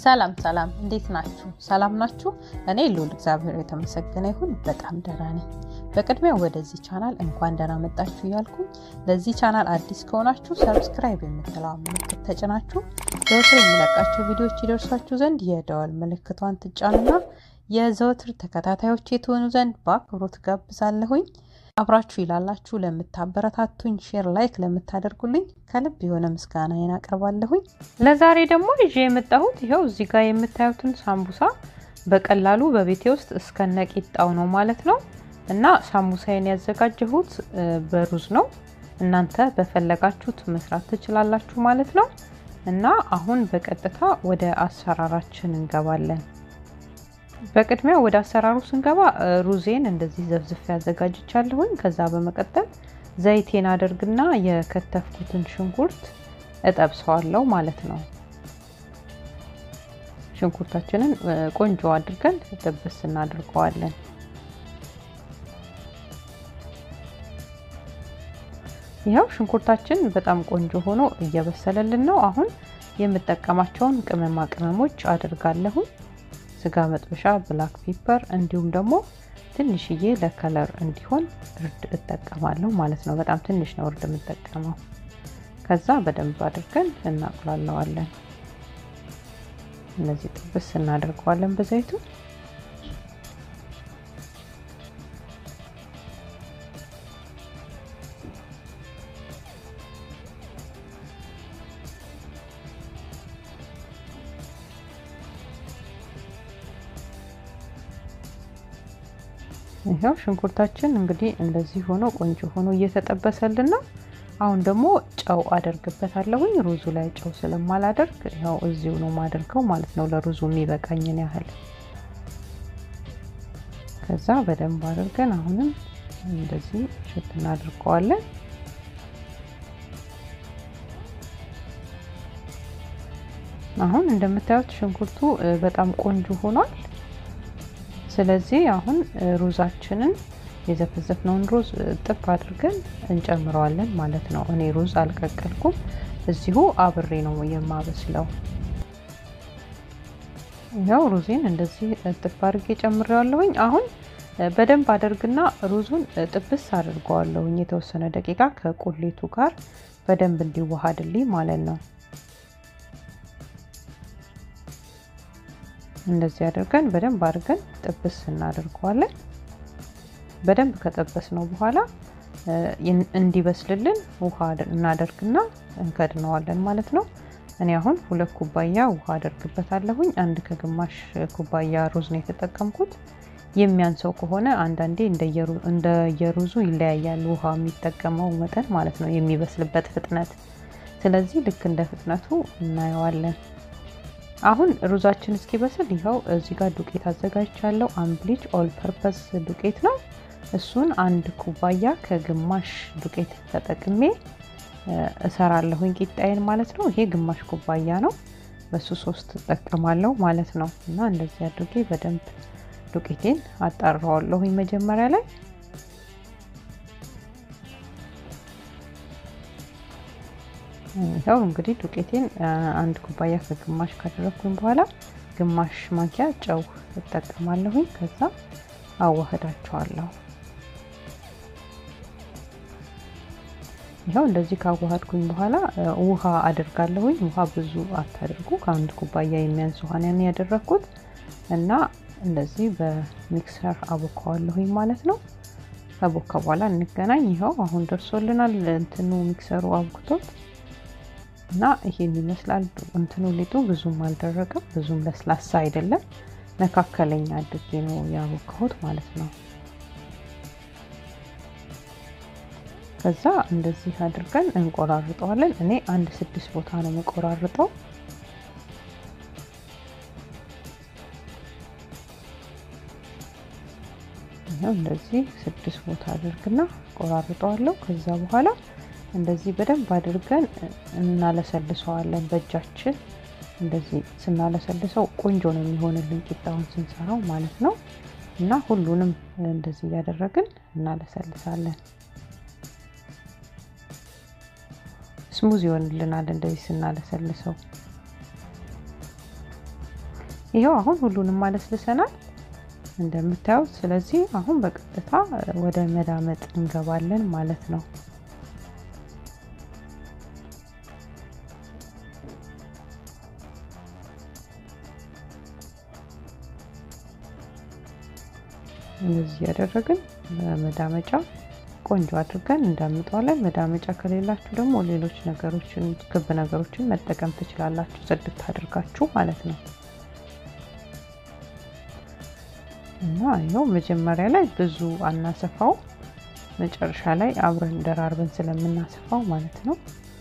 ሰላም ሰላም፣ እንዴት ናችሁ? ሰላም ናችሁ? እኔ ልዑል እግዚአብሔር የተመሰገነ ይሁን በጣም ደህና ነኝ። በቅድሚያ ወደዚህ ቻናል እንኳን ደህና መጣችሁ እያልኩኝ ለዚህ ቻናል አዲስ ከሆናችሁ ሰብስክራይብ የምትለዋ ምልክት ተጭናችሁ ዘወትር የሚለቃቸው ቪዲዮዎች ይደርሷችሁ ዘንድ የደወል ምልክቷን ትጫኑና የዘወትር ተከታታዮች የትሆኑ ዘንድ በአክብሮት ጋብዛለሁኝ። አብራችሁ ይላላችሁ ለምታበረታቱኝ፣ ሼር ላይክ ለምታደርጉልኝ ከልብ የሆነ ምስጋናዬን አቀርባለሁኝ። ለዛሬ ደግሞ ይዤ የመጣሁት ይኸው እዚህ ጋር የምታዩትን ሳምቡሳ በቀላሉ በቤቴ ውስጥ እስከነ ቂጣው ነው ማለት ነው። እና ሳምቡሳዬን ያዘጋጀሁት በሩዝ ነው። እናንተ በፈለጋችሁት መስራት ትችላላችሁ ማለት ነው። እና አሁን በቀጥታ ወደ አሰራራችን እንገባለን። በቅድሚያ ወደ አሰራሩ ስንገባ ሩዜን እንደዚህ ዘፍዝፍ ያዘጋጅቻለሁኝ። ከዛ በመቀጠል ዘይቴን አደርግና የከተፍኩትን ሽንኩርት እጠብሰዋለሁ ማለት ነው። ሽንኩርታችንን ቆንጆ አድርገን ጥብስ እናድርገዋለን። ይኸው ሽንኩርታችን በጣም ቆንጆ ሆኖ እየበሰለልን ነው። አሁን የምጠቀማቸውን ቅመማ ቅመሞች አድርጋለሁኝ። ስጋ መጥበሻ፣ ብላክ ፒፐር እንዲሁም ደግሞ ትንሽዬ ለከለር እንዲሆን እርድ እጠቀማለሁ ማለት ነው። በጣም ትንሽ ነው እርድ የምጠቀመው። ከዛ በደንብ አድርገን እናቁላለዋለን። እነዚህ ጥብስ እናደርገዋለን በዘይቱ። ይኸው ሽንኩርታችን እንግዲህ እንደዚህ ሆኖ ቆንጆ ሆኖ እየተጠበሰልን ነው። አሁን ደግሞ ጨው አደርግበታለሁኝ። ሩዙ ላይ ጨው ስለማላደርግ ያው እዚሁ ነው ማደርገው ማለት ነው፣ ለሩዙ የሚበቃኝን ያህል። ከዛ በደንብ አድርገን አሁንም እንደዚህ ሽት እናድርገዋለን። አሁን እንደምታዩት ሽንኩርቱ በጣም ቆንጆ ሆኗል። ስለዚህ አሁን ሩዛችንን የዘፈዘፍነውን ሩዝ ጥብ አድርገን እንጨምረዋለን ማለት ነው። እኔ ሩዝ አልቀቀልኩም፣ እዚሁ አብሬ ነው የማበስለው። ያው ሩዜን እንደዚህ ጥብ አድርጌ ጨምሬዋለሁኝ። አሁን በደንብ አደርግና ሩዙን ጥብስ አድርገዋለሁኝ የተወሰነ ደቂቃ ከቁሌቱ ጋር በደንብ እንዲዋሃድልኝ ማለት ነው። እንደዚህ አድርገን በደንብ አድርገን ጥብስ እናደርገዋለን። በደንብ ከጠበስ ነው በኋላ እንዲበስልልን ውሃ እናደርግና እንከድነዋለን ማለት ነው። እኔ አሁን ሁለት ኩባያ ውሃ አደርግበታለሁኝ። አንድ ከግማሽ ኩባያ ሩዝ ነው የተጠቀምኩት። የሚያንሰው ከሆነ አንዳንዴ እንደየሩዙ ይለያያል ውሃ የሚጠቀመው መጠን ማለት ነው፣ የሚበስልበት ፍጥነት። ስለዚህ ልክ እንደ ፍጥነቱ እናየዋለን። አሁን ሩዛችን እስኪበስል ይኸው እዚህ ጋር ዱቄት አዘጋጅቻለሁ። አምብሊች ኦል ፐርፐስ ዱቄት ነው። እሱን አንድ ኩባያ ከግማሽ ዱቄት ተጠቅሜ እሰራለሁኝ ቂጣዬን ማለት ነው። ይሄ ግማሽ ኩባያ ነው። በሱ ሶስት እጠቀማለሁ ማለት ነው። እና እንደዚህ አድርጌ በደንብ ዱቄቴን አጣራዋለሁኝ መጀመሪያ ላይ ይኸው እንግዲህ ዱቄቴን አንድ ኩባያ ከግማሽ ካደረግኩኝ በኋላ ግማሽ ማንኪያ ጨው እጠቀማለሁኝ። ከዛ አዋህዳቸዋለሁ። ይኸው እንደዚህ ካዋሃድኩኝ በኋላ ውሃ አድርጋለሁኝ። ውሃ ብዙ አታድርጉ፣ ከአንድ ኩባያ የሚያንስ ውሃ ያን ያደረግኩት እና እንደዚህ በሚክሰር አቦካዋለሁኝ ማለት ነው። ከቦካ በኋላ እንገናኝ። ይኸው አሁን ደርሶልናል። እንትኑ ሚክሰሩ አብኩቶት እና ይሄን ይመስላል። እንትኑ ሊጡ ብዙም አልደረቀም፣ ብዙም ለስላሳ አይደለም። መካከለኛ አድርጌ ነው ያቦካሁት ማለት ነው። ከዛ እንደዚህ አድርገን እንቆራርጠዋለን። እኔ አንድ ስድስት ቦታ ነው የምቆራርጠው። እንደዚህ ስድስት ቦታ አድርግና ቆራርጠዋለሁ። ከዛ በኋላ እንደዚህ በደንብ አድርገን እናለሰልሰዋለን በእጃችን። እንደዚህ ስናለሰልሰው ቆንጆ ነው የሚሆንልን ቂጣውን ስንሰራው ማለት ነው። እና ሁሉንም እንደዚህ እያደረግን እናለሰልሳለን። ስሙዝ ይሆንልናል እንደዚህ ስናለሰልሰው። ይኸው አሁን ሁሉንም ማለስልሰናል እንደምታዩት። ስለዚህ አሁን በቀጥታ ወደ መዳመጥ እንገባለን ማለት ነው። እንደዚህ ያደረግን በመዳመጫ ቆንጆ አድርገን እንዳምጠዋለን። መዳመጫ ከሌላችሁ ደግሞ ሌሎች ነገሮችን ክብ ነገሮችን መጠቀም ትችላላችሁ፣ ጽድት አድርጋችሁ ማለት ነው። እና ይኸው መጀመሪያ ላይ ብዙ አናሰፋው፣ መጨረሻ ላይ አብረን ደራርበን ስለምናሰፋው ማለት ነው።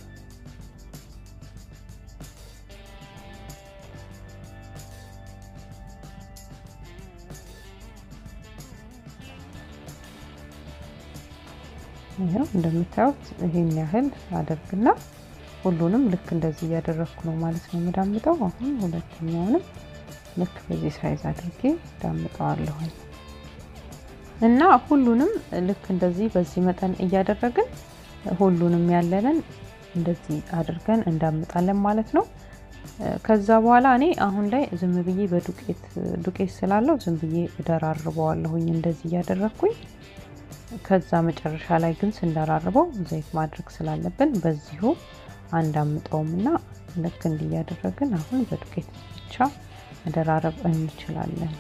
ይኸው እንደምታዩት ይሄን ያህል አደርግና ሁሉንም ልክ እንደዚህ እያደረግኩ ነው ማለት ነው የምዳምጠው። አሁን ሁለተኛውንም ልክ በዚህ ሳይዝ አድርጌ ዳምጠዋለሁኝ እና ሁሉንም ልክ እንደዚህ በዚህ መጠን እያደረግን ሁሉንም ያለንን እንደዚህ አድርገን እንዳምጣለን ማለት ነው። ከዛ በኋላ እኔ አሁን ላይ ዝም ብዬ በዱቄት ዱቄት ስላለው ዝም ብዬ እደራርበዋለሁኝ እንደዚህ እያደረግኩኝ ከዛ መጨረሻ ላይ ግን ስንደራርበው ዘይት ማድረግ ስላለብን በዚሁ አንዳምጠውም እና ልክ እንዲህ እያደረግን አሁን በዱቄት ብቻ መደራረብ እንችላለን።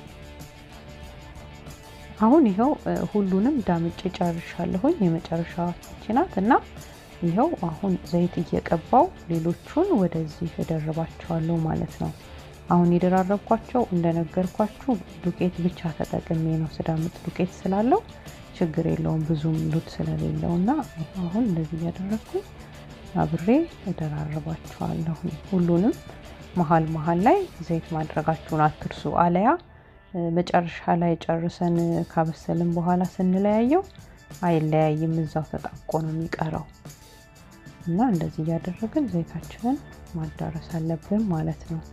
አሁን ይኸው ሁሉንም ዳምጬ ጨርሻለሁኝ። የመጨረሻ ናት እና ይኸው አሁን ዘይት እየቀባው ሌሎቹን ወደዚህ እደርባቸዋለሁ ማለት ነው። አሁን የደራረብኳቸው እንደነገርኳችሁ ዱቄት ብቻ ተጠቅሜ ነው። ስዳምጥ ዱቄት ስላለው ችግር የለውም ብዙም ሉት ስለሌለው እና አሁን እንደዚህ እያደረግኩኝ አብሬ እደራርባቸዋለሁ። ሁሉንም መሀል መሀል ላይ ዘይት ማድረጋችሁን አትርሱ። አለያ መጨረሻ ላይ ጨርሰን ካበሰልን በኋላ ስንለያየው አይለያይም፣ እዛው ተጣብቆ ነው የሚቀረው እና እንደዚህ እያደረግን ዘይታችንን ማዳረስ አለብን ማለት ነው።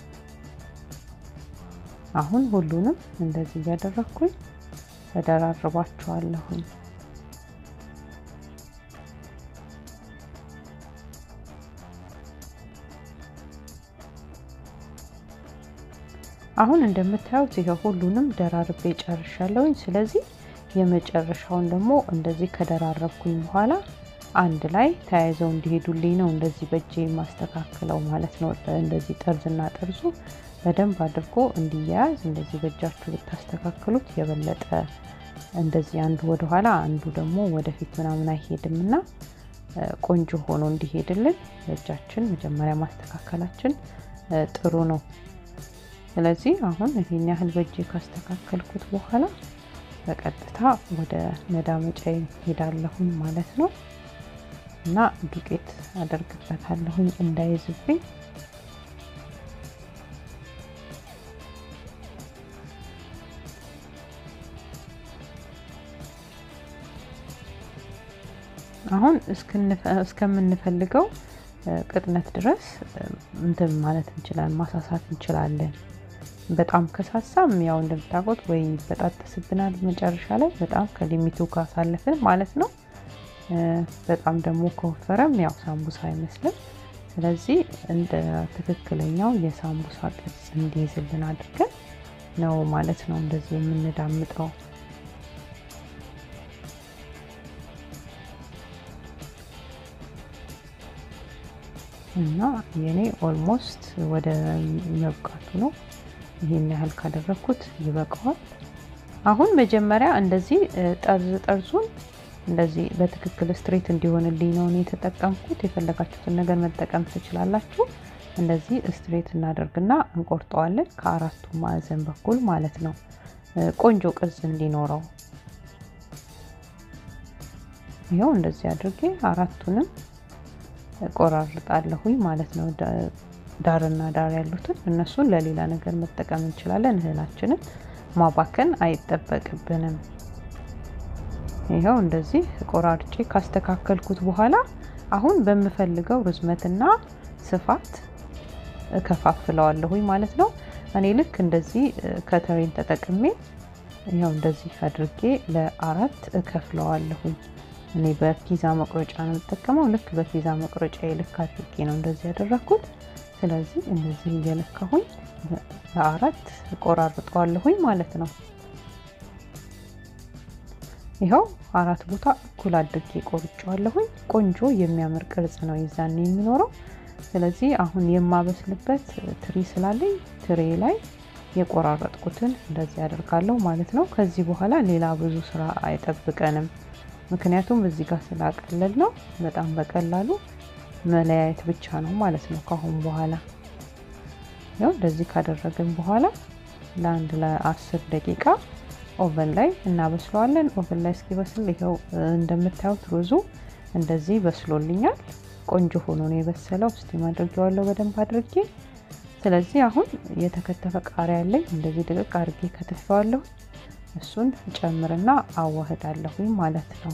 አሁን ሁሉንም እንደዚህ እያደረግኩኝ ተደራርባቸዋለሁኝ። አሁን እንደምታዩት ይሄ ሁሉንም ደራርቤ ጨርሻለሁኝ። ስለዚህ የመጨረሻውን ደግሞ እንደዚህ ከደራረብኩኝ በኋላ አንድ ላይ ተያይዘው እንዲሄዱልኝ ነው እንደዚህ በእጄ ማስተካከለው ማለት ነው። እንደዚህ ጠርዝና ጠርዙ በደንብ አድርጎ እንዲያያዝ እንደዚህ በእጃችሁ ብታስተካክሉት የበለጠ እንደዚህ አንዱ ወደኋላ አንዱ ደግሞ ወደፊት ምናምን አይሄድም እና ቆንጆ ሆኖ እንዲሄድልን በእጃችን መጀመሪያ ማስተካከላችን ጥሩ ነው። ስለዚህ አሁን ይህን ያህል በእጄ ካስተካከልኩት በኋላ በቀጥታ ወደ መዳመጫ ሄዳለሁኝ ማለት ነው እና ዱቄት አደርግበታለሁኝ እንዳይዝብኝ አሁን እስከምንፈልገው ቅጥነት ድረስ እንትን ማለት እንችላለን፣ ማሳሳት እንችላለን። በጣም ከሳሳም ያው እንደምታውቁት ወይ በጣጥስብናል መጨረሻ ላይ በጣም ከሊሚቱ ካሳለፍን ማለት ነው። በጣም ደግሞ ከወፈረም ያው ሳምቡሳ አይመስልም። ስለዚህ እንደ ትክክለኛው የሳምቡሳ ቅርጽ እንዲይዝልን አድርገን ነው ማለት ነው እንደዚህ የምንዳምጠው። እና የኔ ኦልሞስት ወደ መብቃቱ ነው። ይህን ያህል ካደረግኩት ይበቃዋል። አሁን መጀመሪያ እንደዚህ ጠርዝ ጠርዙን እንደዚህ በትክክል ስትሬት እንዲሆንልኝ ነው እኔ የተጠቀምኩት። የፈለጋችሁትን ነገር መጠቀም ትችላላችሁ። እንደዚህ ስትሬት እናደርግና እንቆርጠዋለን ከአራቱ ማዕዘን በኩል ማለት ነው፣ ቆንጆ ቅርጽ እንዲኖረው። ይኸው እንደዚህ አድርጌ አራቱንም ቆራርጣለሁኝ ማለት ነው። ዳርና ዳር ያሉትን እነሱን ለሌላ ነገር መጠቀም እንችላለን። እህላችንን ማባከን አይጠበቅብንም። ይኸው እንደዚህ ቆራርጬ ካስተካከልኩት በኋላ አሁን በምፈልገው ርዝመትና ስፋት እከፋፍለዋለሁኝ ማለት ነው። እኔ ልክ እንደዚህ ከተሬን ተጠቅሜ ይኸው እንደዚህ አድርጌ ለአራት እከፍለዋለሁኝ። እኔ በፒዛ መቁረጫ ነው የምጠቀመው። ልክ በፒዛ መቁረጫ ልክ አድርጌ ነው እንደዚህ ያደረግኩት። ስለዚህ እንደዚህ እየለካሁኝ ለአራት ቆራርጠዋለሁኝ ማለት ነው። ይኸው አራት ቦታ እኩል አድርጌ ቆርጬዋለሁኝ። ቆንጆ የሚያምር ቅርጽ ነው የዛኔ የሚኖረው። ስለዚህ አሁን የማበስልበት ትሪ ስላለኝ ትሬ ላይ የቆራረጥኩትን እንደዚህ አደርጋለሁ ማለት ነው። ከዚህ በኋላ ሌላ ብዙ ስራ አይጠብቀንም። ምክንያቱም እዚህ ጋር ስላቀለል ነው በጣም በቀላሉ መለያየት ብቻ ነው ማለት ነው። ካሁን በኋላ ያው እንደዚህ ካደረግን በኋላ ለአንድ ለአስር ደቂቃ ኦቨን ላይ እናበስለዋለን። ኦቨን ላይ እስኪበስል ይኸው እንደምታዩት ሩዙ እንደዚህ በስሎልኛል። ቆንጆ ሆኖ ነው የበሰለው። ስቲም አድርጌዋለሁ በደንብ አድርጌ። ስለዚህ አሁን የተከተፈ ቃሪያ ያለኝ እንደዚህ ድቅቅ አድርጌ ከትፌዋለሁ። እሱን ጨምርና አዋህዳለሁ ማለት ነው።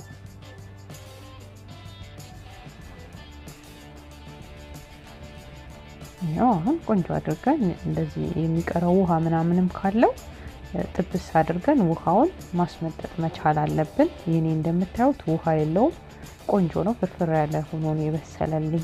ያው አሁን ቆንጆ አድርገን እንደዚህ የሚቀረው ውሃ ምናምንም ካለው ጥብስ አድርገን ውሃውን ማስመጠጥ መቻል አለብን። ይህኔ እንደምታዩት ውሃ የለውም። ቆንጆ ነው። ፍርፍር ያለ ሆኖ ነው የበሰለልኝ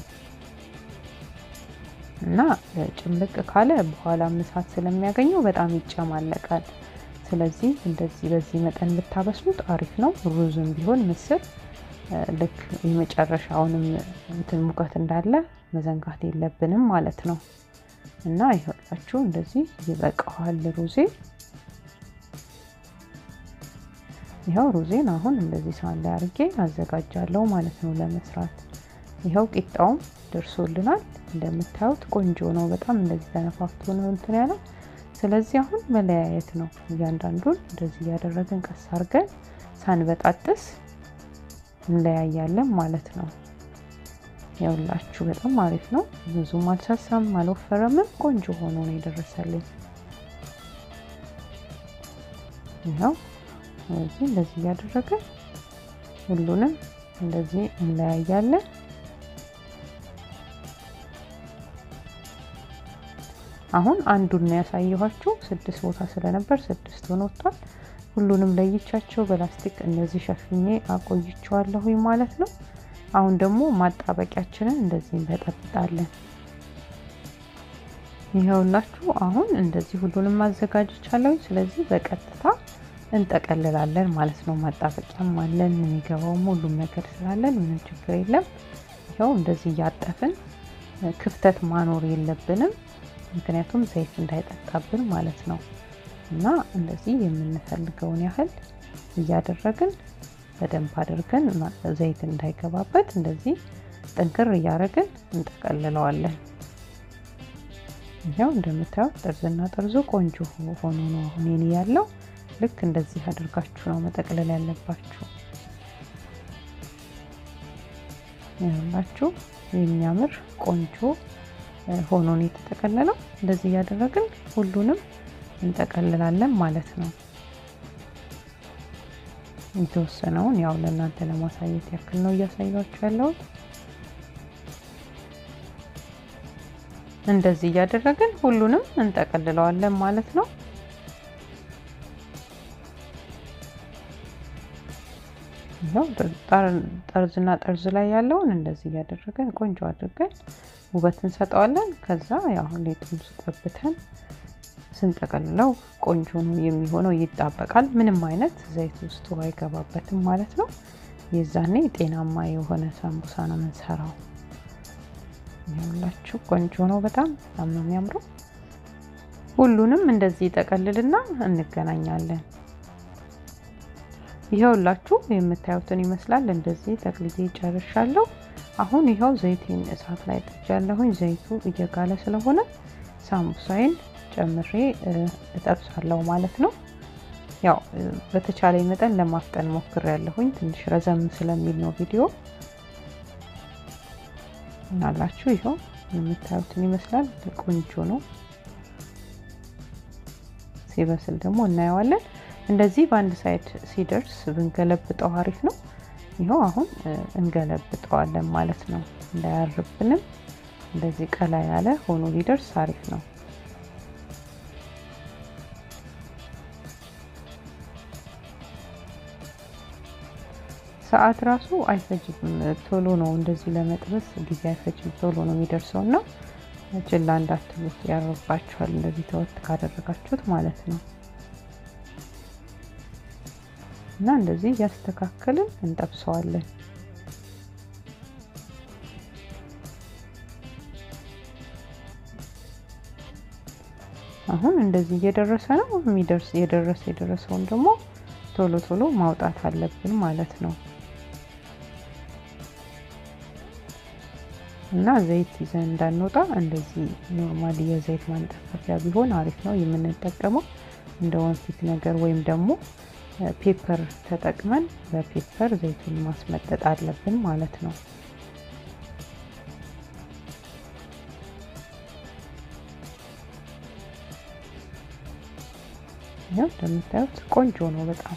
እና ጭምልቅ ካለ በኋላ እሳት ስለሚያገኘው በጣም ይጨማለቃል። ስለዚህ እንደዚህ በዚህ መጠን ብታበስሉት አሪፍ ነው። ሩዝም ቢሆን ምስር ልክ የመጨረሻውንም እንትን ሙቀት እንዳለ መዘንጋት የለብንም ማለት ነው እና ይኸውላችሁ እንደዚህ ይበቃዋል ሩዜ ይኸው ሩዜን አሁን እንደዚህ ሳህን ላይ አድርጌ አዘጋጃለሁ ማለት ነው ለመስራት። ይኸው ቂጣውም ደርሶልናል እንደምታዩት ቆንጆ ነው። በጣም እንደዚህ ተነፋፍቶ ነው እንትን ያለው። ስለዚህ አሁን መለያየት ነው። እያንዳንዱን እንደዚህ እያደረግን ቀስ አድርገን ሳንበጣጥስ እንለያያለን ማለት ነው። ያውላችሁ በጣም አሪፍ ነው። ብዙም አልሳሳም አልወፈረምም። ቆንጆ ሆኖ ነው የደረሰልኝ። ይኸው ስለዚህ እንደዚህ እያደረግን ሁሉንም እንደዚህ እንለያያለን። አሁን አንዱን ነው ያሳየኋችሁ። ስድስት ቦታ ስለነበር ስድስት ሆኖ ወጥቷል። ሁሉንም ለይቻቸው በላስቲክ እንደዚህ ሸፍኜ አቆይቸዋለሁ ማለት ነው። አሁን ደግሞ ማጣበቂያችንን እንደዚህ እንበጠብጣለን። ይኸውላችሁ አሁን እንደዚህ ሁሉንም ማዘጋጀቻለሁ። ስለዚህ በቀጥታ እንጠቀልላለን ማለት ነው። ማጣበቂያም አለን የሚገባውም ሁሉም ነገር ስላለን ምንም ችግር የለም። ይኸው እንደዚህ እያጠፍን ክፍተት ማኖር የለብንም ምክንያቱም ዘይት እንዳይጠጣብን ማለት ነው። እና እንደዚህ የምንፈልገውን ያህል እያደረግን በደንብ አድርገን ዘይት እንዳይገባበት እንደዚህ ጥንክር እያደረግን እንጠቀልለዋለን። ይኸው እንደምታዩት ጠርዝና ጠርዙ ቆንጆ ሆኖ ነው አሁን የኔ ያለው። ልክ እንደዚህ አድርጋችሁ ነው መጠቅለል ያለባችሁ። ይኸውላችሁ የሚያምር ቆንጆ ሆኖ ነው የተጠቀለለው። እንደዚህ እያደረግን ሁሉንም እንጠቀልላለን ማለት ነው። የተወሰነውን ያው ለእናንተ ለማሳየት ያክል ነው እያሳያችሁ ያለውን። እንደዚህ እያደረግን ሁሉንም እንጠቀልለዋለን ማለት ነው። ያው ጠርዝና ጠርዝ ላይ ያለውን እንደዚህ እያደረገን ቆንጆ አድርገን ውበት እንሰጠዋለን። ከዛ ያው ሌጡን ስጠብተን ስንጠቀልለው ቆንጆ ነው የሚሆነው፣ ይጣበቃል። ምንም አይነት ዘይት ውስጡ አይገባበትም ማለት ነው። የዛኔ ጤናማ የሆነ ሳምቡሳ ነው የምንሰራው። ያላችሁ ቆንጆ ነው፣ በጣም በጣም ነው የሚያምረው። ሁሉንም እንደዚህ ይጠቀልልና እንገናኛለን። ይኸውላችሁ የምታዩትን ይመስላል። እንደዚህ ጠቅልዬ ጨርሻለሁ። አሁን ይኸው ዘይቴን እሳት ላይ ጥጃለሁኝ። ዘይቱ እየጋለ ስለሆነ ሳምቡሳይን ጨምሬ እጠብሳለሁ ማለት ነው። ያው በተቻለኝ መጠን ለማፍጠን ሞክር ያለሁኝ ትንሽ ረዘም ስለሚል ነው ቪዲዮ እናላችሁ። ይኸው የምታዩትን ይመስላል። ቆንጆ ነው። ሲበስል ደግሞ እናየዋለን። እንደዚህ በአንድ ሳይድ ሲደርስ ብንገለብጠው አሪፍ ነው። ይኸው አሁን እንገለብጠዋለን ማለት ነው። እንዳያርብንም እንደዚህ ቀላ ያለ ሆኖ ሊደርስ አሪፍ ነው። ሰዓት ራሱ አይፈጅም። ቶሎ ነው እንደዚህ ለመጥበስ ጊዜ አይፈጅም። ቶሎ ነው የሚደርሰው እና ችላ እንዳትሉት ያርባችኋል። እንደዚህ ተወት ካደረጋችሁት ማለት ነው። እና እንደዚህ እያስተካከልን እንጠብሰዋለን። አሁን እንደዚህ እየደረሰ ነው። የሚደርስ የደረሰ የደረሰውን ደግሞ ቶሎ ቶሎ ማውጣት አለብን ማለት ነው። እና ዘይት ይዘን እንዳንወጣ እንደዚህ ኖርማሊ የዘይት ማንጠፈፊያ ቢሆን አሪፍ ነው የምንጠቀመው። እንደ ወንፊት ነገር ወይም ደግሞ ፔፐር ተጠቅመን በፔፐር ዘይቱን ማስመጠጥ አለብን ማለት ነው። ያው እንደምታዩት ቆንጆ ነው በጣም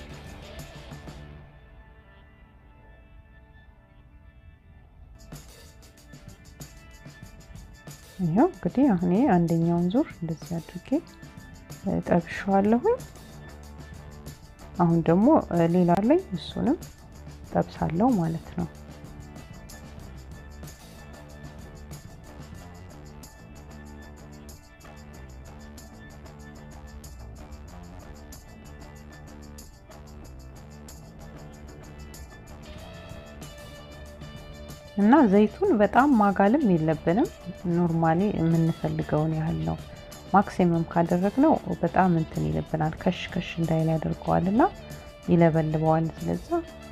ይኸው እንግዲህ አሁን አንደኛውን ዙር እንደዚህ አድርጌ ጠብሸዋለሁኝ። አሁን ደግሞ ሌላ ላይ እሱንም ጠብሳለሁ ማለት ነው። እና ዘይቱን በጣም ማጋልም የለብንም። ኖርማሊ የምንፈልገውን ያህል ነው። ማክሲመም ካደረግነው በጣም እንትን ይልብናል፣ ከሽ ከሽ እንዳይል ያደርገዋል እና ይለበልበዋል። ስለዛ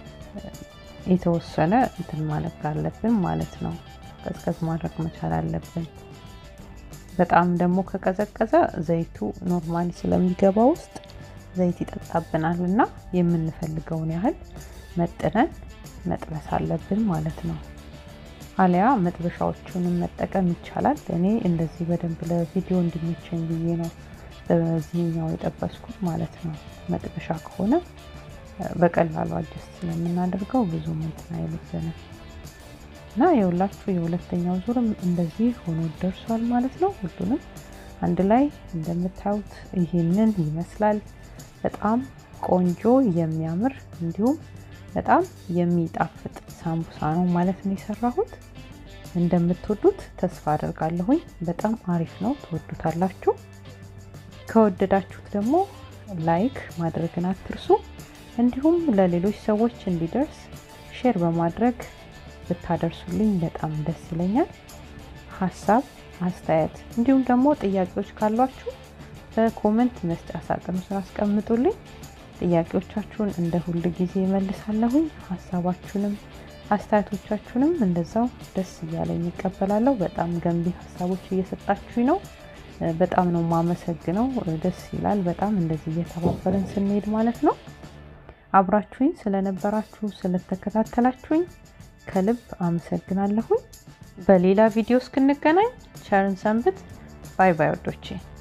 የተወሰነ እንትን ማለት አለብን ማለት ነው። ቀዝቀዝ ማድረግ መቻል አለብን። በጣም ደግሞ ከቀዘቀዘ ዘይቱ ኖርማሊ ስለሚገባ ውስጥ ዘይት ይጠጣብናል እና የምንፈልገውን ያህል መጥነን መጥበስ አለብን ማለት ነው። አሊያ መጥበሻዎቹንም መጠቀም ይቻላል። እኔ እንደዚህ በደንብ ለቪዲዮ እንዲመቸኝ ብዬ ነው በዚህኛው የጠበስኩት ማለት ነው። መጥበሻ ከሆነ በቀላሉ አጀስት ስለምናደርገው ብዙ እንትን አይልብንም እና የሁላችሁ የሁለተኛው ዙርም እንደዚህ ሆኖ ደርሷል ማለት ነው። ሁሉንም አንድ ላይ እንደምታዩት ይህንን ይመስላል። በጣም ቆንጆ የሚያምር እንዲሁም በጣም የሚጣፍጥ ሳምቡሳ ነው ማለት ነው የሰራሁት። እንደምትወዱት ተስፋ አደርጋለሁኝ። በጣም አሪፍ ነው፣ ትወዱታላችሁ። ከወደዳችሁት ደግሞ ላይክ ማድረግን አትርሱ። እንዲሁም ለሌሎች ሰዎች እንዲደርስ ሼር በማድረግ ብታደርሱልኝ በጣም ደስ ይለኛል። ሀሳብ አስተያየት፣ እንዲሁም ደግሞ ጥያቄዎች ካሏችሁ በኮመንት መስጫ ሳጥኑ ስር አስቀምጡልኝ። ጥያቄዎቻችሁን እንደ ሁል ጊዜ እመልሳለሁኝ። ሀሳባችሁንም አስተያየቶቻችሁንም እንደዛው ደስ እያለኝ ይቀበላለሁ። በጣም ገንቢ ሀሳቦች እየሰጣችሁኝ ነው። በጣም ነው ማመሰግነው። ደስ ይላል በጣም እንደዚህ እየተባበረን ስንሄድ ማለት ነው። አብራችሁኝ ስለነበራችሁ ስለተከታተላችሁኝ ከልብ አመሰግናለሁኝ። በሌላ ቪዲዮ እስክንገናኝ ቸርን ሰንብት። ባይ ባይ ወዶቼ